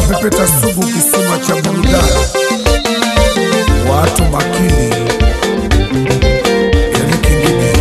Pepeta Sugu, kisima cha burudani. Watu makini, Eric Ngigi.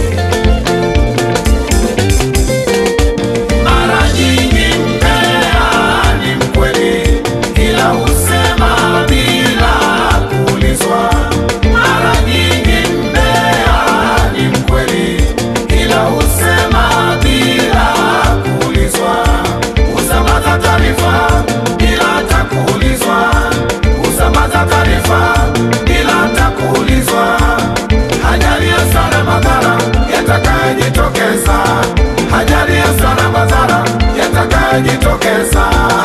Mara nyingi mbea ni mkweli, ila husema bila kuulizwa. Mara nyingi mbea ni mkweli, ila husema bila kuulizwa. Husambaza taarifa bila hata kuulizwa. Husambaza taarifa bila hata kuulizwa. Hajali hasara madhara yatakayojitokeza, hajali hasara madhara yatakayojitokeza.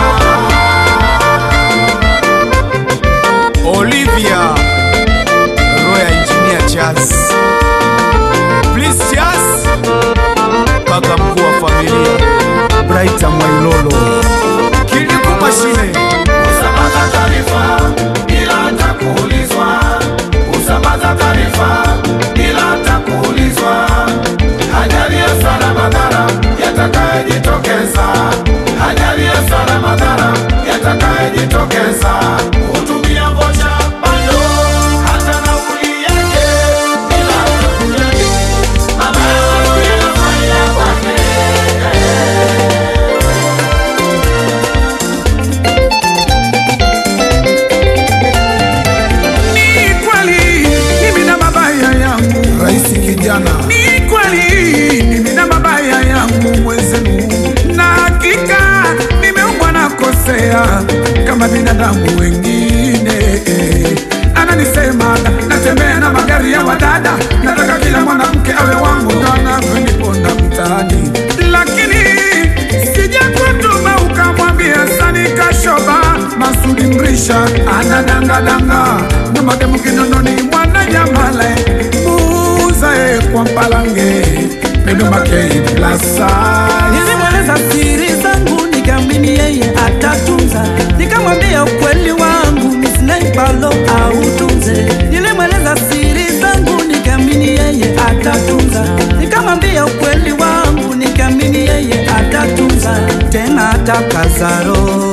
Olivia Roya Engineer Jazz Please Jazz Kaka mkuu wa familia Brighter Mwailolo Kiliku mashine Husambaza taarifa bila hata kuulizwa. Husambaza taarifa bila hata kuulizwa. Hajali hasara madhara yatakayojitokeza, hajali hasara madhara yatakayojitokeza. Hutumia vocha bando hata nauli yake bila hata kujali mabaya yanafanya kwake. Ni kweli mimi na mabaya yangu, Rais kijana ni kweli mimi na mabaya yangu mwenzenu, na hakika nimeumbwa na kosea kama binadamu wengine. Ananisema natembea na magari ya wadada, nataka kila mwanamke awe wangu, ndo anavyoniponda mtaani, lakini sijakutuma ukamwambia Sani Kashoba Masudi Mrisha anadangadanga na mademu Kinondoni mwana Nyamale muuzae kwa Mpalange Pendo Makei Plaza Nilimweleza siri zangu nikamini yeye atatunza, nikamwambia ukweli wangu misinaibalo autunze. Nilimweleza siri zangu nikamini yeye atatunza, nikamwambia ukweli wangu nikamini yeye atatunza, tena atakazaro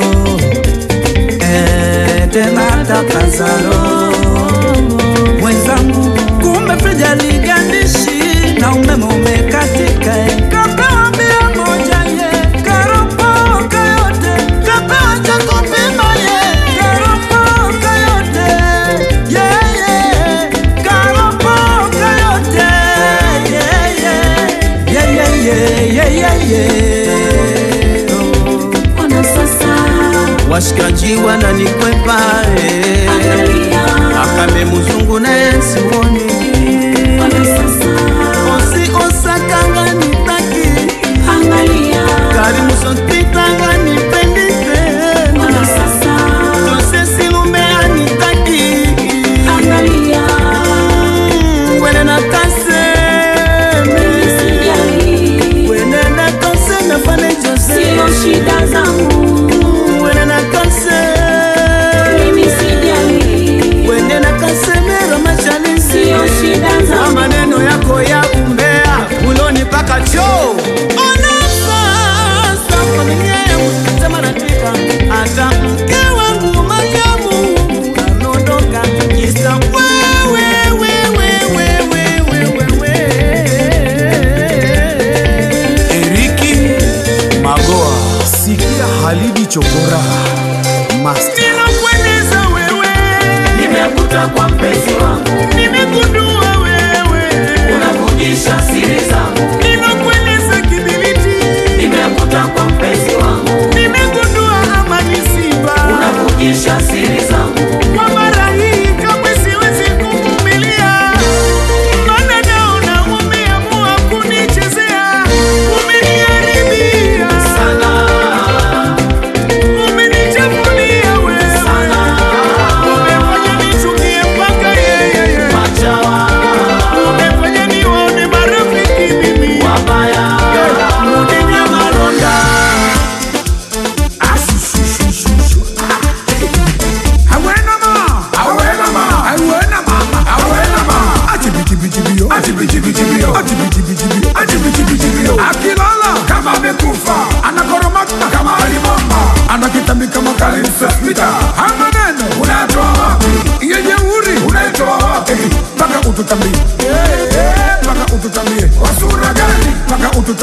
eh, tena atakazaro mwenzangu, kumbe friji aligandishi na umeme umekatika. eh. Kapewa bia moja ye, karopoka yote, kapewa cha kupima ye, karopoka yote, ye, ye, karopoka yote, ye, ye, ye, ye, ye, ye, ye, ye. Oh. Ona sasa, washikaji wananikwepa eh. angalia, akame muzungu naye siwoni ona sasa, osi osakanga nitaki angalia, karimu sospitanga nipendite ona sasa, tosesilumea nitaki angalia, wene na kaseme nisijali, wene na kaseme fane jose sio shida zangu, wene na kaseme mimi sijali, wene na kaseme ramachalisi sio shida Kwa zangu, maneno yako ya umbea uloni paka choo Ona sasa familia yangu sambaratika, hata mke wangu Mariamu ameondoka kisa wewe, wewe, wewe, wewe, wewe. Eriki Magoa Sikia Halidi Chokora Master Ninakueleza wewe, Nimekuta kwa mpenzi wangu, nimegundua wewe, unavujisha siri zangu. ninakueleza kibiliti, Nimekuta kwa mpenzi wangu, nimegundua amani siba unavujisha siri zangu. kwa mara hii kamwe siwezi kuvumilia, maana naona umeamua kunichezea, umeniharibia Sana, umenichafulia wewe, sana, umefanya nichukie mpaka yeye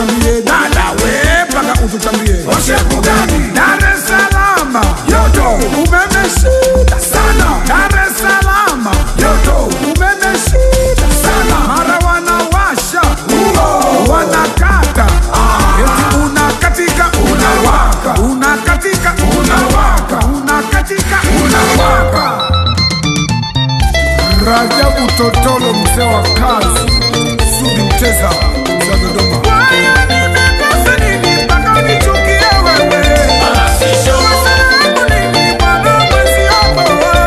ututambie dada we mpaka ututambie oshepu gani Dar es Salaam yoto umeme shida sana Dar es Salaam yoto umeme shida sana mara wanawasha wanakata eti unakatika unawaka unakatika unawaka unakatika unawaka Rajabu Totolo mzee wa kazi Sudi Mteza za Dodoma Haya nimekosa nini mpaka unichukie wewe? Kosa langu nini bwana mwenzio?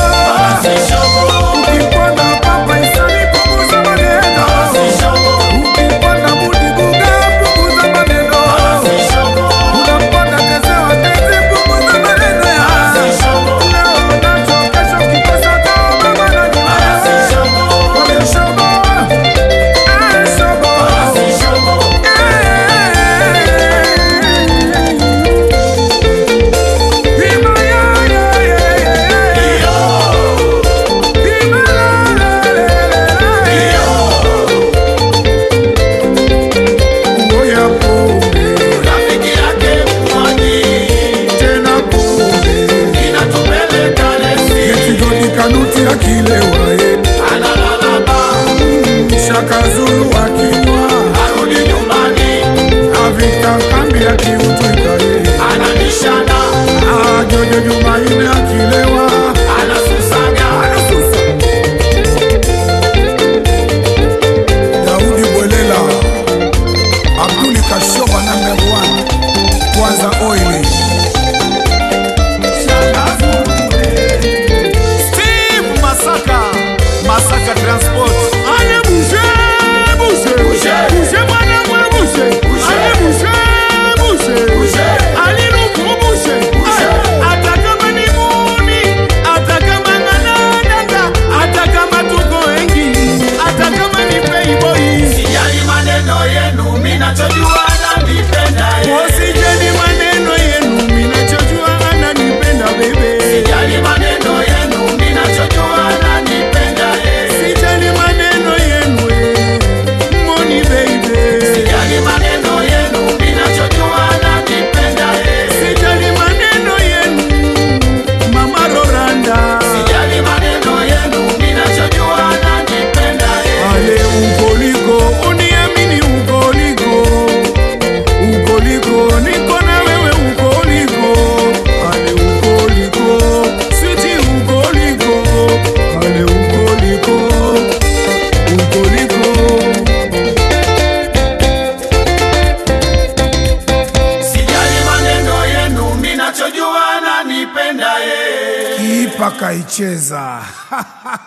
Ukipanda papa isani punguza maneno. Ukipanda budi guga punguza maneno. Unapanda kezewa tezi punguza maneno ya. Leo nacho kesho kikosa kama bwana ni wewe. Wale shobo, eh, shobo. Ngoya pombe Rafiki yake mmoja tena pombe inatupeleka lesi, Etigodi kanuti akilewa eh. analala baa, Shaka Zulu akinywa arudi nyumbani, Avita kambi akiutwika eh. anabishana, Ah, Jojo Jumaine akilewa anasusaga, Daudi Bwelela Abduli Kashoba number one Kwanza oili Steve Masaka, Masaka Transport. Ale bushe, bushe, Bushe. bushe mwana mwe bushe, Bushe. ale bushe, bushe, Bushe. ale luku bushe, Bushe. Ay, hata kama ni muni, hata kama ng'anadanga, hata kama tuko wengi, hata kama ni playboy, sijali maneno yenu, minachojua nanipenda ye. wasijali maneno yenu, minachojua ananipenda bebe, Sijali maneno yenu, minachojua nanipenda ye. sijali maneno yenu, eh, money baby. Sijali maneno yenu, minachojua nanipenda ye. Sijali maneno yenu Mama Rolanda Sijali maneno yenu, minachojua nanipenda ye. Ale ukoliko uniamini ukoliko Ukoliko niko na wewe ukoliko Ale ukoliko Switi ukoliko Ale ukoliko Ukoliko Sijali maneno yenu, minachojua nanipenda ye. Kipa kaicheza